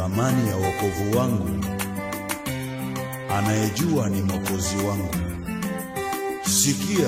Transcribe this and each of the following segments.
thamani ya wokovu wangu, anayejua ni mwokozi wangu. Sikia,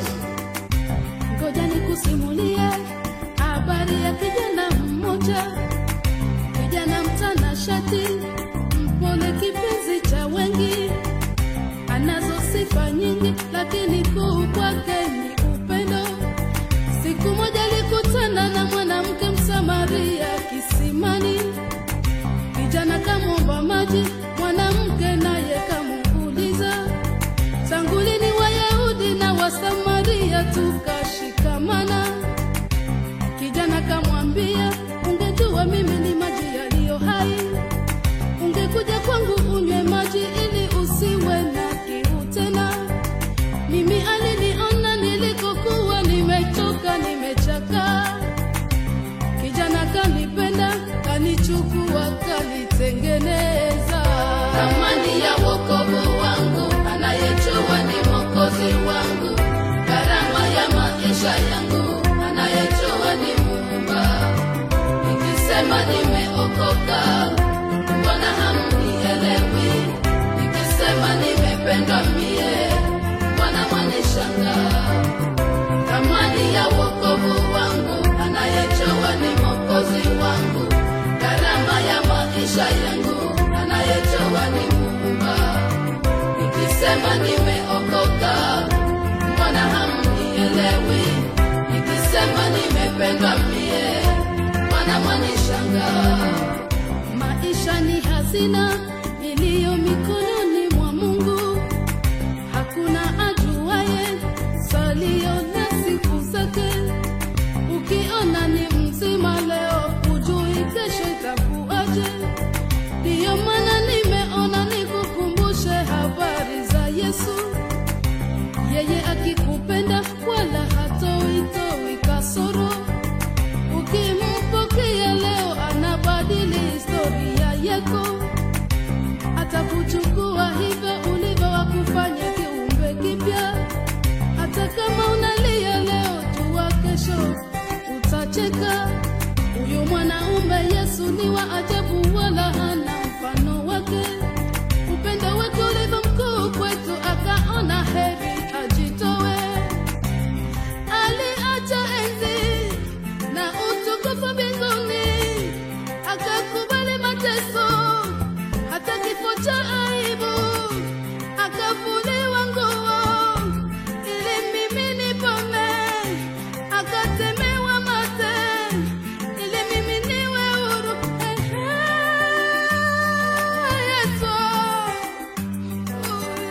Ngoja nikusimulie habari ya kijana mmoja, kijana mtanashati, mpole, kipenzi cha wengi, anazo sifa nyingi, lakini kuu kwake ni upendo. Siku moja alikutana na mwanamke Msamaria kisimani, kijana kamwomba maji, mwanamke naye kamuuliza tangu lini Wayahudi na Wasamaria tukashikamana? Kijana kamwambia, ungejua mimi ni maji yaliyo hai, ungekuja kwangu unywe maji ili usiwe na kiu tena. Mimi aliniona nilikokuwa nimechoka, nimechakaa. Kijana kanipenda, kanichukua, kanitengeneza. Thamani ya wokovu wangu, anayejua ni mwokozi wangu. Gharama ya maisha yangu, anayejua ni Muumba. Nikisema nimeokoka, mbona hamnielewi? Nikisema nimependwa mie, mbona mwanishangaa? Thamani ya wokovu wangu, anayejua ni mwokozi wangu. Gharama ya maisha yangu, anayejua ni Muumba. Nikisema nimeokoka, mbona hamnielewi? Nikisema nimependwa mie, mbona mwanishangaa? Maisha ni hazina iliyo mikononi mwa Mungu. Hakuna ajuaye salio na siku zake. Ukiona ni mzima leo, hujui kesho itakuaje. Ndiyo maana nimeona nikukumbushe habari za Yesu. Yeye akikupenda wala hatoitoi kasoro. Ukimpokea leo, anabadili historia yako atakuchukua hivyo ulivyo, wakufanya kiumbe kipya. Hata kama unalia leo, jua kesho utacheka. Huyu mwanaume Yesu ni wa ajabu, wala hana mfano wake. Upendo wake ulivyo mkuu kwetu, akaona heri ajitowe. Aliacha enzi na utukufu mbinguni, akakubali mateso hata kifo cha aibu, akavuliwa nguo ili mimi nipone, akatemewa mate ili mimi niwe huru. Ehe, Yesu, oh,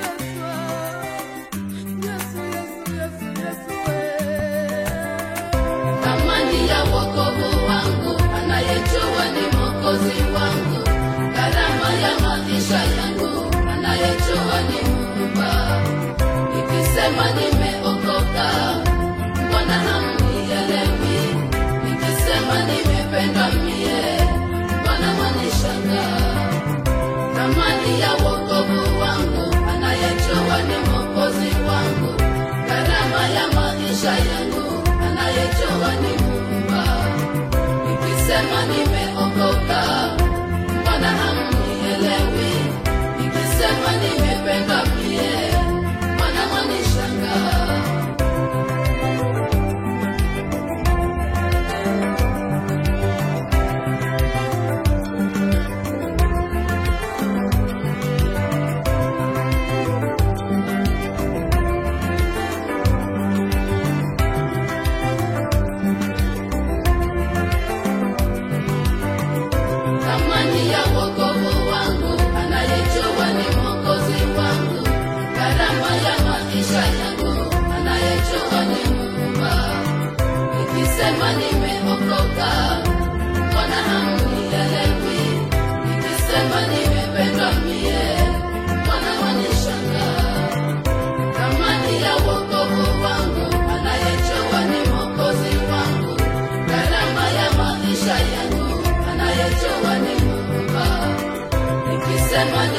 Yesu, Yesu, Yesu, Yesu, eh. Thamani ya wokovu wangu, anayejua ni mwokozi wangu. Gharama ya maisha yangu, anayejua ni Muumba. Nikisema nimeokoka, mbona hamnielewi? Nikisema nimependwa mie, mbona mwanishangaa? Thamani ya wokovu wangu, anayejua ni mwokozi wangu. Gharama ya maisha yangu, anayejua ni Muumba. Nikisema nimeokoka, mbona hamnielewi? Nikisema nimependwa mie, mbona mwanishangaa? Thamani ya wokovu wangu, anayejua ni mwokozi wangu. Gharama ya maisha yangu, anayejua ni Muumba. Nikisema nimeokoka, mbona hamnielewi? Nikisema nimependwa mie, mbona mwanishangaa? Thamani ya wokovu wangu, anayejua ni mwokozi wangu. Gharama ya maisha yangu, anayejua ni Muumba. Nikisema